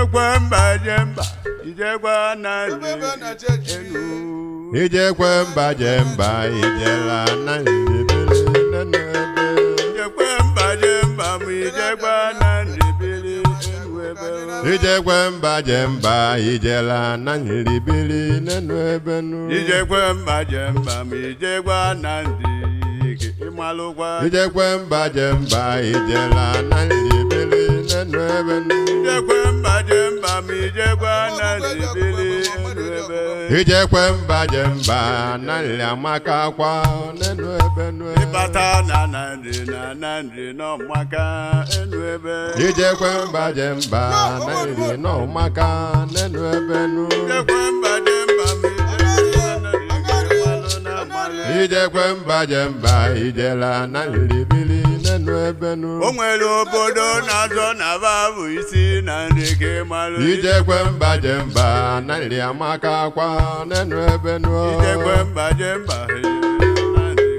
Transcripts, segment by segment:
ijekwe mba je mba ijekwa na Ebe na chechi. enu ijekwe mba je mba ijela na nlibili nenu ebe ijekwe mba je mba ma ijekwa na ndebele enu ebe ijekwe mba je mba ijela na nlibili nenu ebe nu ijekwe mba je mba ma ijekwa na ndị ịmalụkwa ijekwe mba je mba ijela na nlibili nenu ebe nu ijekwe mba je mba ma ijekwa na ndebele enu ebe ijekwe mba je mba na nli amaka kwa nenu ebe nu ịbata na na nri na na nri n'ọmaka enu ebe ijekwe mba je mba na nli n'ọmaka nenu ebe nu ijekwe mba je mba ma ijekwa na ndị ịmalụ na amalụ ijekwe mba je mba ijela na nlibili nenu ebe nu o nwere obodo na-azọ na babụ isi na nri ka ịmalụ ijekwe mba je mba na nri amaka kwa nenu ebe nu ijekwe mba je mba na nri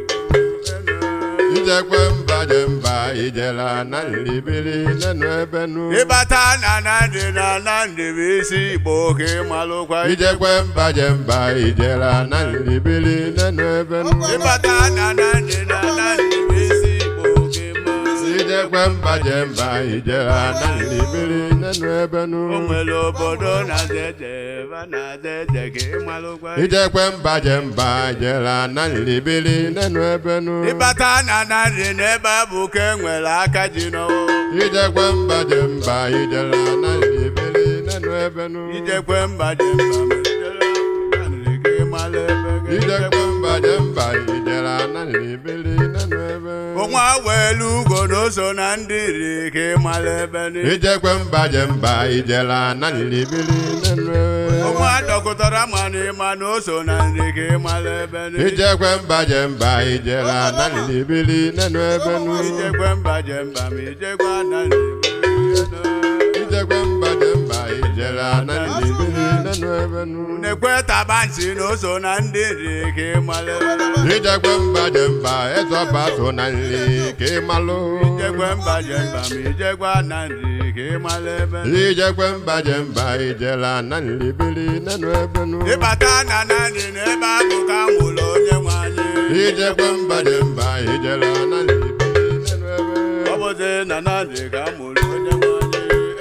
ijekwe mba je mba ijela na nlibili nenu ebe nu ịbata na na nri na na nri bụ isi igbo ka ịmalụkwa ijekwe mba je mba ijela na nlibili nenu ebe nu ịbata na na nri na na nri bụ isi igbo ka ịmalụ ijekwe mba je mba ijela na nlibili nenu ebe nu o nwere obodo na-aza ede ebe a na-aza ede ka ịmalụkwa ijekwe mba je mba ijela na nlibili nenu ebe nu ịbata na na nri n'ebe a bụ ka e nwere aka ji n'ọwụ ijekwe mba je mba ijela na nlibili nenu ebe nu ijekwe mba je mba ma ijere na nri ka ịmalụ ebe ga- ijekwe mba je mba ijela na nlibili nenu ebe Ọnwa welu ugo na o so na ndị iri ka ịmalụ ebe ni ijekwe mba je mba ijela na nlibili nenu ebe ọnwa dọkụtara ma na ịma na o so na nri ka ịmalụ ebe ni ijekwe mba je mba ijela na nlibili nenu ebe nu ijekwe mba je mba ma ijekwa na nri ijekwe mba je mba ijela na nlibili nenu ebe nu nekwe taba nsi na o so na ndị iri ka ịmalụ ebe ni ijekwe mba je mba ịzọba so na nri ka ịmalụ ijekwe mba je mba ma ijekwa na nri ka ịmalụ ebe ni ijekwe mba je mba ijela na nlibili nenu ebe nu ịbata na na nri na ebe ahụ ka nwụrụ onye nwe anyị ijekwe mba je mba ijela na nlibili nenu ebe ọ bụzi na na nri ka nwụrụ onye nwe anyị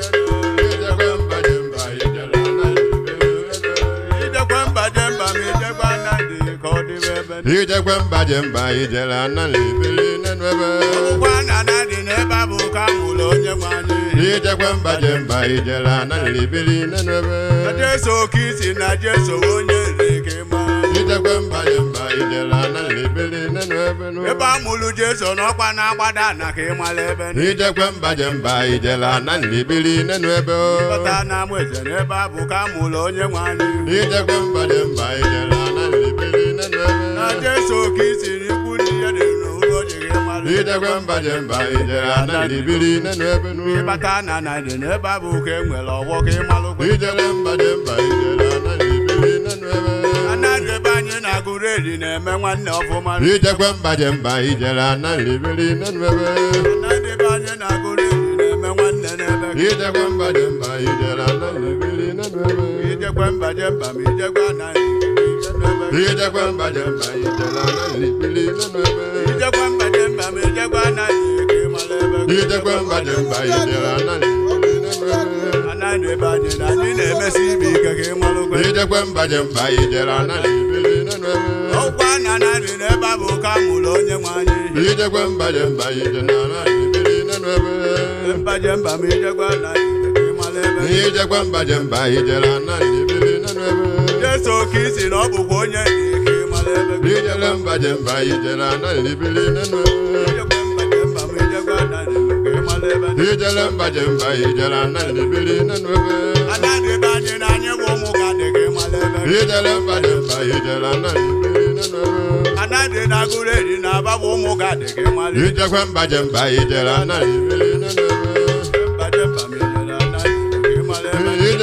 ijekwe mba je mba ijela na nlibili nenu ebe ijekwe mba je mba ma ijekwa na nri ka ọ dịbe ebe ni ijekwe mba je mba ijela na nlibili nenu ebe Ụgwọ na na dị n'ebe a bụ ka nwụrụ onye nwe anyị ijekwe mba je mba ijela na nlibili nenu ebe na jeso oke isi na jeso onye nri ka ịma ijekwe mba je mba ijela na nlibili nenu ebe nu ebe a mụrụ jeso n'ọkwa na-agbada na ka ịmala ebe ndị ijekwe mba je mba ijela na nlibili nenu ebe bata na amụ eze n'ebe a bụ ka mụrụ onye nwe anyị ijekwe mba je mba ijela na nlibili nenu na ebe jeso oke isi na ikwu ndị ya dị n'ụlọ ji ka ịmala ijekwe mba je mba ijela na nlibili nenu ebe nu ịbata na na dị n'ebe a bụ ka e nwere ọgbọ ka ịmalụkwa ijele mba je mba ijela na nlibili nenu ebe anadị ebe anyị na-agụrụ eri na-eme nwanne ọfụma ijekwe mba je mba ijela na nlibili nenu ebe anadị ebe anyị na-agụrụ eri na-eme nwanne n'ebe ka ijekwe mba je mba ijela na nlibili nenu ebe ijekwe mba je mba ma ijekwe anaghị ijekwe mba je mba ijela na nlibili nenu ebe ijekwe mba je mba ma ijekwe anaghị ka ịmala ebe ijekwe mba je mba ijela na nlibili nenu ebe anaghị ebe anyị na anyị na-emesi ibe ike ka ịmalụkwa ijekwe mba je mba ijela na nlibili nenu ebe ọkwa na anadị n'ebe a bụ ka mụrụ onye nwe anyị ijekwe mba je mba ijela na nlibili nenu ebe mba je mba ma ijekwe anaghị ka ịmala ebe ijekwe mba je mba ijela na nlibili nenu ebe jeso oke isi na ọ bụkwa onye dị ka ịmala ebe ijele mba je mba ijela na nlibili nenu ebe ijekwe mba je mba ma ijekwe anaghị ka ịmala ebe ijele mba je mba ijela na nlibili nenu ebe anadị ebe anyị na anyị bụ ụmụ ga dị ka ịmala ebe ijele mba je mba ijela na nlibili nenu ebe anadị na-agụrụ eri na aba bụ ụmụ ga dị ka ịmala ebe ijekwe mba je mba ijela na nlibili nenu ebe mba je mba ma ijere anaghị ka ịmala ebe ijele mba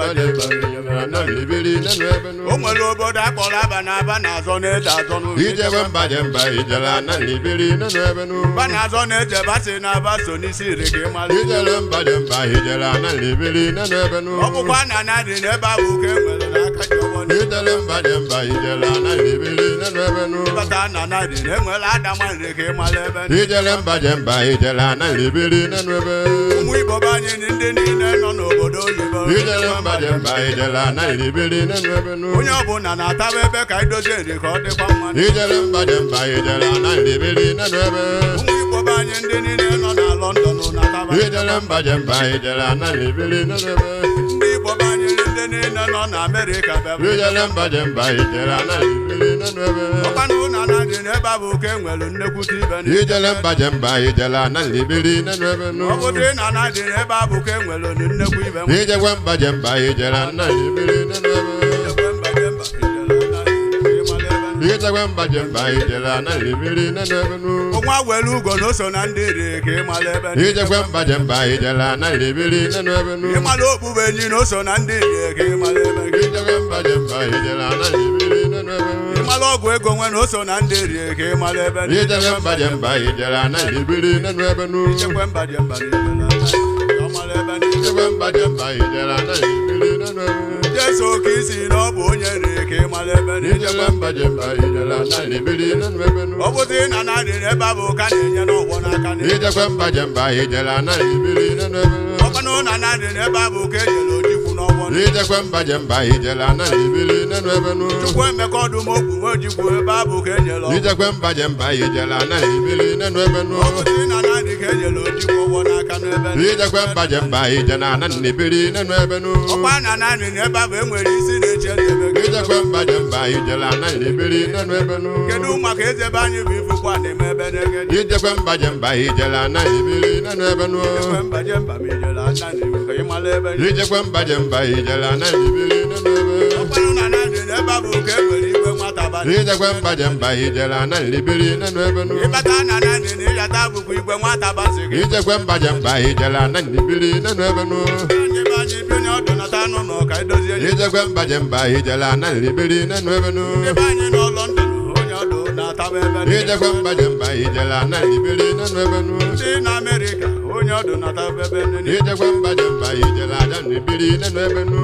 jemba ijela na libili nenu ebe nu o nwere obodo akpọrọ aba na aba na-azọ na-eje azọ n'oge ijebe mba jemba ijela na libili nenu ebe nu ba na-azọ na-eje basi na aba so n'isi iri ka ị mara ijele mba jemba ijela na libili nenu ebe nu ọ bụkwa na na dị n'ebe ahụ ka e nwere n'aka ji ọgbọ na ijele mba jemba ijela na libili nenu ebe nu ịbata na na dị na enwere adama nri ka ị mara ebe ndị ijele mba jemba ijela na libili nenu ebe ụmụ igbo be anyị na ndị niile nọ n'obodo oyibo ijele mba jemba ijela na libili nenu ebe nu onye ọbụla na-ataba ebe ka idozie nri ka ọ dịkwa mma ijele mba jemba ijela na libili nenu ebe ụmụ igbo be anyị ndị niile nọ na lọndọn na-ataba ijele mba jemba ijela na libili nenu ebe ndị igbo be anyị ndị niile nọ na amerịka bịaba ijele mba jemba ijela na libili nenu ebe ọkwanụ na na dị n'ebe ahụ ka e nwere nnekwute ibe ndị ijele mba jemba ijela na libili nenu ebe nu ọ bụdị na na dị n'ebe ahụ ka e nwere nnekwu ibe nwa. ijekwe mba jemba ijela na libili nenu ebe Ejekwe mba je mba, ijele na ịmala ebe ndị- ijekwe mba jemba ijela na libili nenu ebe nu ọnwa were ugo na o so na ndị iri ka ịmala ebe ndị- ijekwe mba jemba ijela na libili nenu ebe nu ịmala okpukpe enyi na o so na ndị iri ka ịmala ebe ndị- ijekwe mba jemba ijela na libili nenu ebe ịmala ọgwụ ego nwe na o so na ndị iri ka ịmala ebe ndị- ijekwe mba jemba ijela na libili nenu ebe nu Ijekwe mba je mba, ijele na ịmala ebe ndị- ijekwe mba jemba ijela na libili nenu ebe Jesu ka isi na ọ bụ onye iri ka ịmala ebe ndị- ijekwe mba jemba ijela na libili nenu ebe nu ọ bụdị na na dị n'ebe ahụ ka na-enye n'ọgwọ n'aka ndị- ijekwe mba jemba ijela na libili nenu ebe nu ọkwanụ na na dị n'ebe ahụ ka e nyere ojikwu n'ọgwọ ndị- ijekwe mba jemba ijela na libili nenu ebe nu Chukwu emeka ọdụm okwu nwe ojikwu ebe ahụ ka e nyere ọgwọ ijekwe mba jemba ijela na libili nenu ebe nu ọ bụdị na na dị ka e nyere ojikwu ụgwọ n'aka n'ebe ndị- ijekwe mba jemba ijela na libili nenu ebe nu ọkwa na na dị n'ebe ahụ e nwere isi na-eche ndị ebe gị. ijekwe mba jemba ijela na libili nenu ebe nu kedu maka eze ebe anyị bụ ifukwa na-eme ebe n'ege dị ijekwe mba jemba ijela na libili nenu ebe nu Ijekwe mba je mba ma ijele aka n'iwu ka ị mara ebe ndị- ijekwe mba jemba ijela na libili nenu ebe ọkwanụ na na dị n'ebe ahụ ka e nwere igwe nwata abalị ijekwe mba jemba ijela na libili nenu ebe nu ịbata na na dị na ịyata bụkwa igwe nwata basị gị ijekwe mba jemba ijela na libili nenu ebe nu anyị be anyị bi onye ọdụ nata anụ nọ ka edozie ya ijekwe mba jemba ijela na libili nenu ebe nu ndị be anyị nọ London onye ọdụ na-ataba ebe ndị- ijekwe mba jemba ijela na libili nenu ebe nu ndị na Amerịka onye ọdụ na-ataba ebe ndị- ijekwe mba jemba ijela na libili nenu ebe nu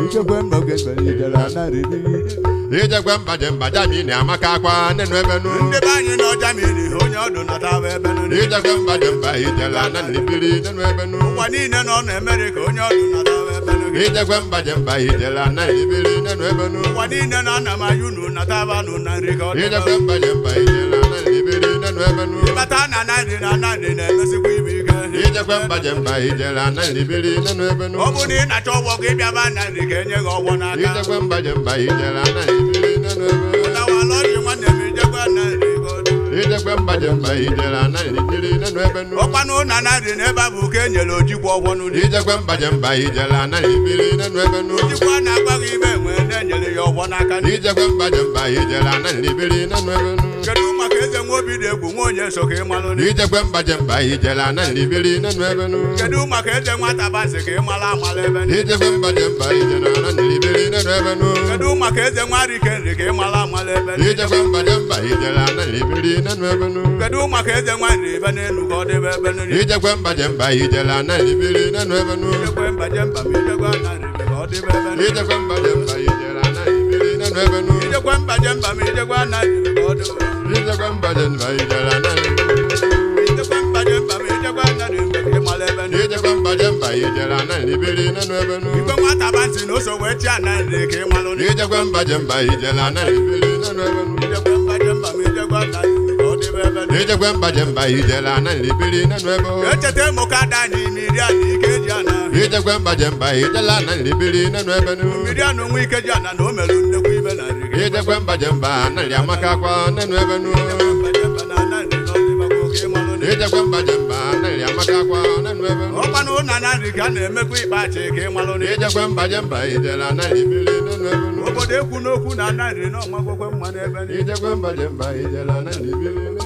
ijekwe mba jemba jami na amaka akwa nenu ebe nu ndị be anyị nọ Germany onye ọdụ nataba ebe ndị- ijekwe mba jemba ijela na libili nenu ebe nu ụwa niile nọ n'Amerịka onye ọdụ nataba ebe ndị- ijekwe mba jemba ijela na libili nenu ebe nu ụwa niile nọ na mayu nu nataba nụ na nri ka ọ dị ijekwe mba jemba ijela na libili nenu ebe nu ịbata na narị na narị na-emesikwa ibe ike ijekwe mba jemba ijela na libili nenu ebe nu ọ bụ na ị na-achọ ọgwọ ka ịbịaba narị ka enye gị ọgwọ n'aka ijekwe mba jemba ijela na libili nenu ebe ụtawala ọjị nwanne m ijekwa narị ka ọ dị ijekwe mba jemba ijela na libili nenu ebe nu ọkwanụ na narị n'ebe a bụ ka e nyere ojikwa ọgwọ n'ụdị ijekwe mba jemba ijela na libili nenu ebe nu ojikwa na-agwa gị ibe enwe na-enyere ya ọgwọ n'aka ndị ijekwe mba jemba ijela na libili nenu ebe nu kedu maka eze nwa obi dị egwu nwa onye so ka ị malụ ndị ijekwe mba jemba ijela na libili nenu ebe nu kedu maka eze nwata basị ka ị mara amala ebe ndị ijekwe mba jemba ijela na libili nenu ebe nu kedu maka eze nwa rike nri ka ị mara amala ebe ndị ijekwe mba jemba ijela na libili nenu ebe nu kedu maka eze nwa nri ebe n'elu ka ọ dịbe ebe ndị ijekwe mba jemba ijela na libili nenu ebe nu ijekwe mba je mba ma ijekwa na nri ka ọ dịbe ebe ndị ijekwe mba jemba ijela na libili nenu ebe nu ijekwe mba je mba ma ijekwa na nri ka ọ dịbe ijekwe mba jemba ijela na ijekwe mba je mba ma ijekwa na nri ka ị mara ebe ndị ijekwe mba jemba ijela na libili nenu ebe nu igwe nwata basị na o so wee chia na nri ka ị malụ ndị ijekwe mba jemba ijela na libili nenu ebe nu ijekwe mba je mba ma ijekwa na nri ka ọ dịbe ebe ndị ijekwe mba jemba ijela na libili nenu ebe o echeta ịmụ ka ada anyị mmiri ana ike ji ana ijekwe mba jemba ijela na libili nenu ebe nu mmiri ana nwa ike ji ana na o merụ nnekwu ibe na nri ka ijekwe mba jemba nali amaka akwa nenu ebe nu mba je mba na na nri ka ọ dịbe ka oke ịmalụ ndị ijekwe mba jemba nali amaka akwa nenu ebe nu ọkwa na ụna na nri ka a na-emekwa ikpeachi ka ịmalụ ndị ijekwe mba jemba ijela na libili nenu ebe nu obodo ekwu n'okwu na na nri na ọmagwekwe mma n'ebe ndị ijekwe mba jemba ijela na libili nenu